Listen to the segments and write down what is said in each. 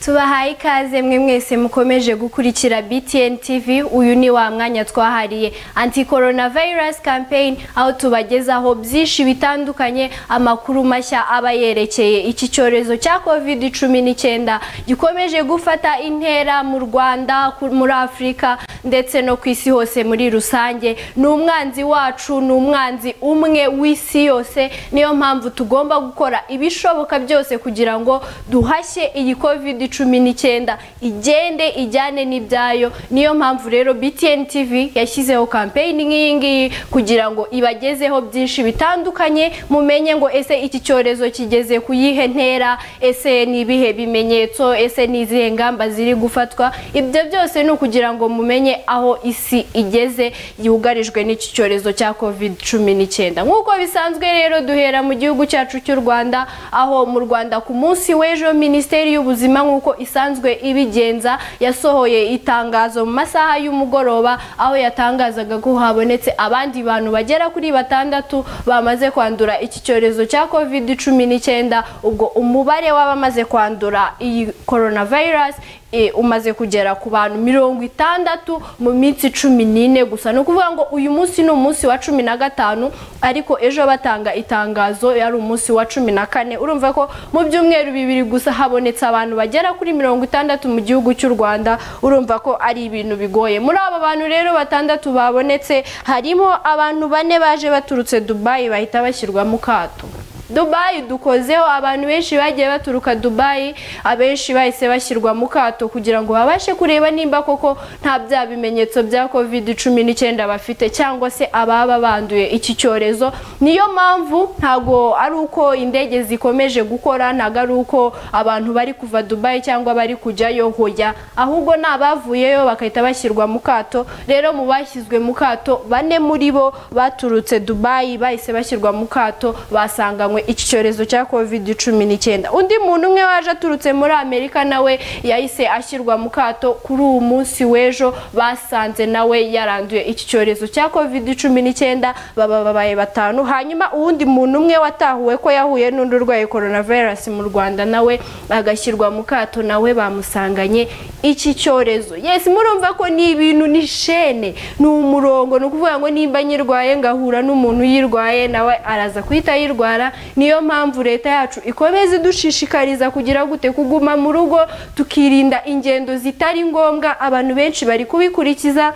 tubahaye ikaze mwe mwese mukomeje gukurikira BTN TV uyu ni wa mwanya twahariye anti coronavirus campaign aho tubagezaho byinshi bitandukanye amakuru mashya aba yerekeye iki cyorezo cya covid 19 gikomeje gufata intera mu Rwanda ku- muri Afurika ndetse no ku isi hose muri rusange ni umwanzi wacu ni umwanzi umwe w'isi yose niyo mpamvu tugomba gukora ibishoboka byose kugira ngo duhashye iyi covid cumi n'icyenda igende ijyane n'ibyayo niyo mpamvu rero btn tv yashyizeho kampeyini nk'iyi ngiyi kugira ngo ibagezeho byinshi bitandukanye mumenye ngo ese iki cyorezo kigeze ku yihe ntera ese ni ibihe bimenyetso ese ni izihe ngamba ziri gufatwa ibyo byose ni ukugira ngo mumenye aho isi igeze yugarijwe n'iki cyorezo cya covid cumi n'icyenda nk'uko bisanzwe rero duhera mu gihugu cyacu cy'u rwanda aho mu rwanda ku munsi w'ejo minisiteri y'ubuzima nk'uko isanzwe ibigenza yasohoye itangazo mu masaha y'umugoroba aho yatangazaga ko habonetse abandi bantu bagera kuri batandatu bamaze kwandura iki cyorezo cya covid cumi n'icyenda ubwo umubare w'abamaze kwandura iyi coronavirus e, umaze kugera ku bantu mirongo itandatu mu minsi cumi n'ine gusa ni ukuvuga ngo uyu munsi ni umunsi wa cumi na gatanu ariko ejo batanga itangazo yari umunsi wa cumi na kane urumva ko mu byumweru bibiri gusa habonetse abantu bagera kuri mirongo itandatu mu gihugu cy'u rwanda urumva ko ari ibintu bigoye muri aba bantu rero batandatu babonetse harimo abantu bane baje baturutse dubayi bahita bashyirwa mu kato Dubai dukozeho abantu benshi bagiye baturuka Dubai abenshi bahise bashyirwa mu kato kugira ngo babashe kureba nimba koko nta bya bimenyetso bya covid cumi n'icyenda bafite cyangwa se ababa banduye iki cyorezo niyo mpamvu ntago ari uko indege zikomeje gukora ntago ari uko abantu bari kuva Dubai cyangwa bari kujyayo hoya ahubwo ni abavuyeyo bagahita bashyirwa mu kato rero mu bashyizwe mu kato bane muri bo baturutse Dubai bahise bashyirwa mu kato basanganywe iki cyorezo cya covid cumi n'icyenda undi muntu umwe waje aturutse muri amerika nawe yahise ashyirwa mu kato kuri uwo munsi w'ejo basanze nawe yaranduye iki cyorezo cya covid cumi n'icyenda baba babaye batanu hanyuma uwundi muntu umwe watahuwe ko yahuye n'undi urwaye coronavirus mu rwanda nawe agashyirwa mu kato nawe bamusanganye iki cyorezo yes murumva ko ni ibintu ni shene ni umurongo ni ukuvuga ngo nimba nyirwaye ngahura n'umuntu uyirwaye nawe araza kuhita ayirwara niyo mpamvu leta yacu ikomeza idushishikariza kugira gute kuguma mu rugo tukirinda ingendo zitari ngombwa abantu benshi bari kubikurikiza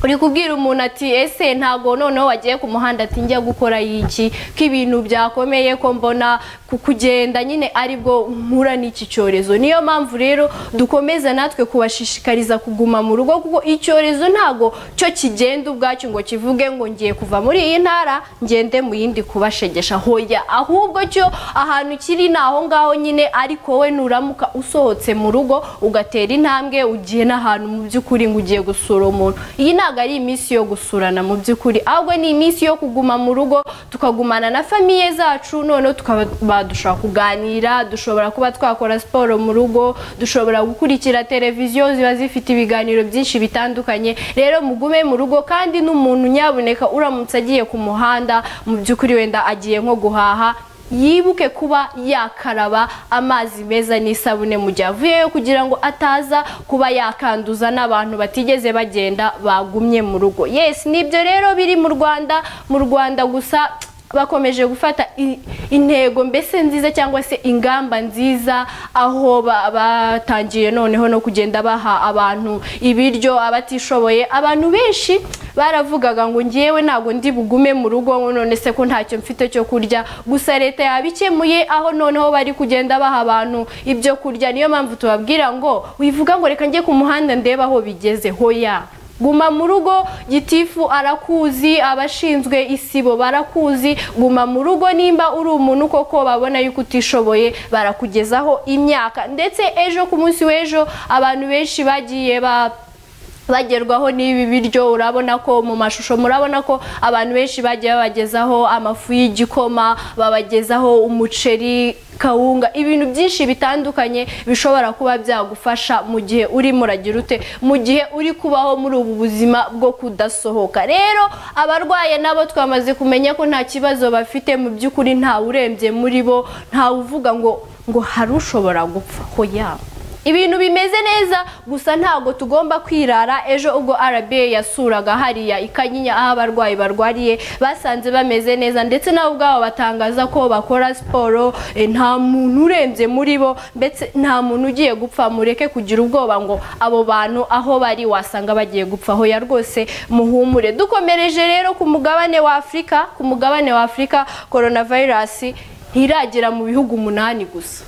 uri kubwira umuntu ati ese ntabwo noneho wagiye ku muhanda ati njya gukora iki ko ibintu byakomeye ko mbona ku kugenda nyine aribwo mpura n'iki cyorezo niyo mpamvu rero dukomeza natwe kubashishikariza kuguma mu rugo kuko icyorezo ntabwo cyo kigenda ubwacyo ngo kivuge ngo ngiye kuva muri iyi ntara ngende mu yindi kubashegesha hoya ahubwo cyo ahantu kiri ni aho ngaho nyine ariko we nuramuka usohotse mu rugo ugatera intambwe ugiye n'ahantu mu by'ukuri ngo ugiye gusura umuntu iyi ntabwo ari iminsi yo gusurana mu by'ukuri ahubwo ni iminsi yo kuguma mu rugo tukagumana na famiye zacu noneho tukaba ba- dushobora kuganira dushobora kuba twakora siporo mu rugo dushobora gukurikira televiziyo ziba zifite ibiganiro byinshi bitandukanye rero mugume mu rugo kandi n'umuntu nyabuneka uramutse agiye ku muhanda mu by'ukuri wenda agiye nko guhaha yibuke kuba yakaraba amazi meza n'isabune mu gihe avuyeyo kugira ngo ataza kuba yakanduza n'abantu batigeze bagenda bagumye mu rugo yes nibyo rero biri mu rwanda mu rwanda gusa bakomeje gufata i- intego mbese nziza cyangwa se ingamba nziza aho ba- batangiye noneho no kugenda baha abantu ibiryo abatishoboye abantu benshi baravugaga ngo ngewe ntabwo ndi bugume mu rugo ngo none se ko ntacyo mfite cyo kurya gusa leta yabikemuye aho noneho bari kugenda baha abantu ibyo kurya niyo mpamvu tubabwira ngo wivuga ngo reka njye ku muhanda ndebe aho bigeze hoya guma mu rugo gitifu arakuzi abashinzwe isibo barakuzi guma mu rugo nimba uri umuntu koko babona yuko utishoboye barakugezaho imyaka ndetse ejo ku munsi w'ejo abantu benshi bagiye ba bagerwaho n'ibi biryo urabona ko mu mashusho murabona ko abantu benshi bagiye babagezaho amafu y'igikoma babagezaho umuceri kawunga ibintu byinshi bitandukanye bishobora kuba byagufasha mu gihe urimo uragira ute mu gihe uri kubaho muri ubu buzima bwo kudasohoka rero abarwaye nabo twamaze kumenya ko nta kibazo bafite mu by'ukuri ntawe urembye muri bo ntawe uvuga ngo ngo hari ushobora gupfa ko yaba ibintu bimeze neza gusa ntabwo tugomba kwirara ejo ubwo RBA yasuraga hariya ikanyinya aho abarwayi barwariye basanze bameze neza ndetse nabo ubwabo batangaza ko bakora siporo eh, nta muntu urembye muri bo ndetse nta muntu ugiye gupfa mureke kugira ubwoba ngo abo bantu aho bari wasanga bagiye gupfa aho ya rwose muhumure dukomereje rero ku mugabane wa Afurika ku mugabane wa Afurika coronavirus ntiragera mu bihugu umunani gusa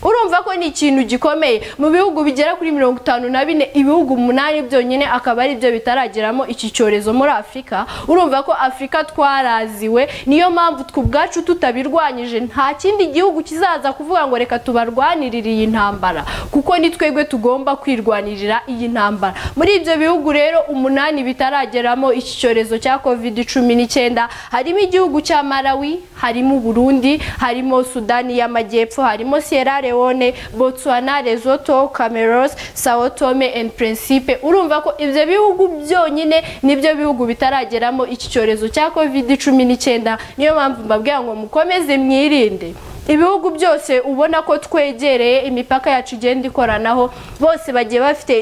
urumva ko ni ikintu gikomeye mu bihugu bigera kuri mirongo itanu na bine ibihugu umunani byonyine akaba ari byo bitarageramo iki cyorezo muri afurika urumva ko afurika twaraziwe niyo mpamvu twe ubwacu tutabirwanyije nta kindi gihugu kizaza kuvuga ngo reka tubarwanirire iyi ntambara kuko ni twebwe tugomba kwirwanirira iyi ntambara muri ibyo bihugu rero umunani bitarageramo iki cyorezo cya covid cumi n'icyenda harimo igihugu cya malawi harimo uburundi harimo sudani y'amajyepfo harimo sierra leone Leone, Botswana, Lesotho, Comoros, Sao Tome and Principe. Urumva ko ibyo bihugu byonyine nibyo bihugu bitarageramo iki cyorezo cya COVID-19. Niyo mpamvu mbabwira ngo mukomeze mwirinde. ibihugu byose ubona ko twegereye imipaka yacu igenda ikoranaho bose bagiye bafite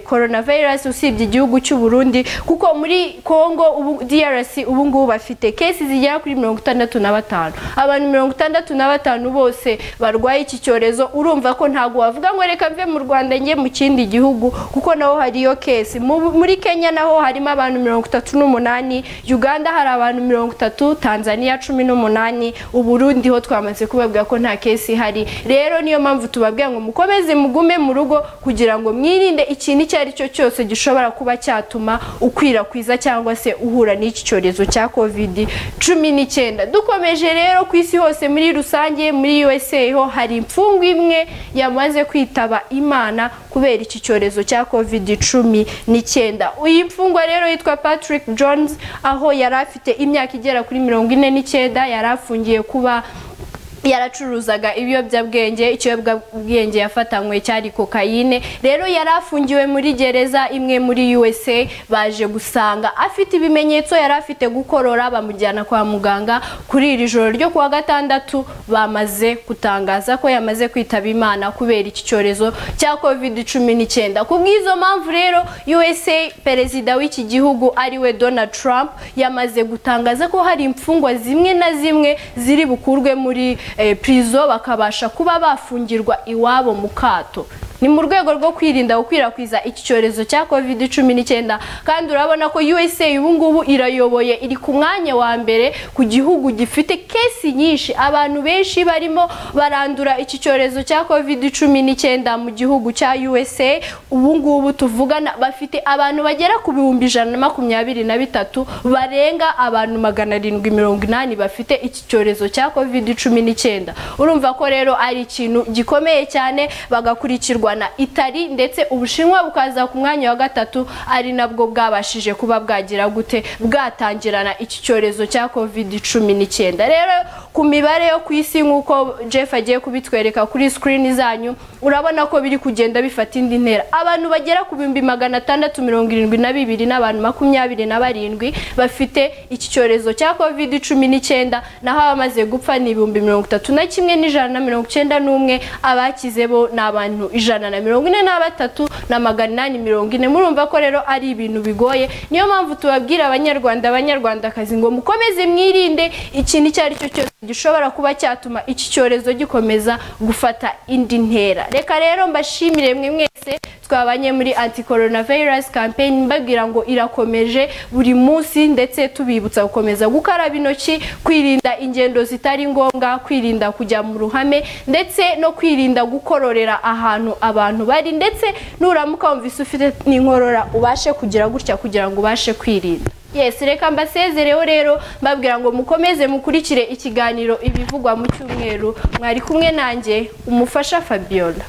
coronavirus usibye igihugu cy'u Burundi kuko muri Congo ubu DRC ubu ngubu bafite cases zigera kuri mirongo itandatu na batanu abantu mirongo itandatu na batanu bose barwaye iki cyorezo urumva ko ntabwo wavuga ngo reka mve mu Rwanda njye mu kindi gihugu kuko naho hariyo case Mu- muri Kenya naho harimo abantu mirongo itatu n'umunani Uganda hari abantu mirongo itatu Tanzania cumi n'umunani Uburundi ho twamaze kubabwira ko nta kesi ihari rero niyo mpamvu tubabwira ngo mukomeze mugume mu rugo kugira ngo mwirinde ikintu icyo ari cyo cyose gishobora kuba cyatuma ukwirakwiza cyangwa se uhura n'iki cyorezo cya covid cumi n'icyenda dukomeje rero ku isi hose muri rusange muri usa ho hari imfungwa imwe yamaze kwitaba imana kubera iki cyorezo cya covid cumi n'icyenda iyi mfungwa rero yitwa patrick jones aho yari afite imyaka igera kuri mirongo ine n'icyenda yari afungiye kuba yaracuruzaga ibiyobyabwenge ikiyobyabwenge yafatanywe cyari kokayine rero yari afungiwe muri gereza imwe muri USA baje gusanga afite ibimenyetso yari afite gukorora bamujyana kwa muganga kuri iri joro ryo kuwa gatandatu bamaze kutangaza ko yamaze kwitaba imana kubera iki cyorezo cya covid cumi n'icyenda ku bw'izo mpamvu rero USA perezida w'iki gihugu ariwe Donald Trump yamaze gutangaza ko hari imfungwa zimwe na zimwe ziri bukurwe muri eh, prison bakabasha kuba bafungirwa iwabo mu kato ni mu rwego rwo kwirinda gukwirakwiza iki cyorezo cya covid cumi n'icyenda kandi urabona ko USA ubu ngubu irayoboye iri ku mwanya wa mbere ku gihugu gifite kesi nyinshi abantu benshi barimo barandura iki cyorezo cya covid cumi n'icyenda mu gihugu cya USA ubu ngubu tuvugana bafite abantu bagera ku bihumbi ijana na makumyabiri na bitatu barenga abantu magana arindwi mirongo inani bafite iki cyorezo cya covid cumi n'icyenda urumva ko rero ari ikintu gikomeye cyane bagakurikirwa na Itali ndetse Ubushinwa bukaza ku mwanya wa gatatu ari nabwo bwabashije kuba bwagira gute bwatangirana iki cyorezo cya covid cumi n'icyenda rero ku mibare yo ku isi nk'uko Jeff agiye kubitwereka kuri screen zanyu urabona ko biri kugenda bifata indi ntera abantu bagera ku bihumbi magana atandatu mirongo irindwi na bibiri n'abantu makumyabiri na barindwi bafite iki cyorezo cya covid cumi n'icyenda naho abamaze gupfa ni ibihumbi mirongo itatu na kimwe n'ijana na mirongo icyenda n'umwe abakize bo ni abantu ijana na mirongo ine na batatu na magana inani mirongo ine murumva ko rero ari ibintu bigoye niyo mpamvu tubabwira abanyarwanda abanyarwandakazi ngo mukomeze mwirinde ikintu icyo ari cyo cyose gishobora kuba cyatuma iki cyorezo gikomeza gufata indi ntera reka rero mbashimire mwe mwese twabanye muri anti coronavirus campaign mbabwira ngo irakomeje buri munsi ndetse tubibutsa gukomeza gukaraba intoki kwirinda ingendo zitari ngombwa kwirinda kujya mu ruhame ndetse no kwirinda gukororera ahantu abantu bari ndetse nuramuka wumvise ufite n'inkorora ubashe kugira gutya kugira ngo ubashe kwirinda yes reka mbasezereho rero mbabwira ngo mukomeze mukurikire ikiganiro ibivugwa mu cyumweru mwari kumwe nanjye umufasha fabiola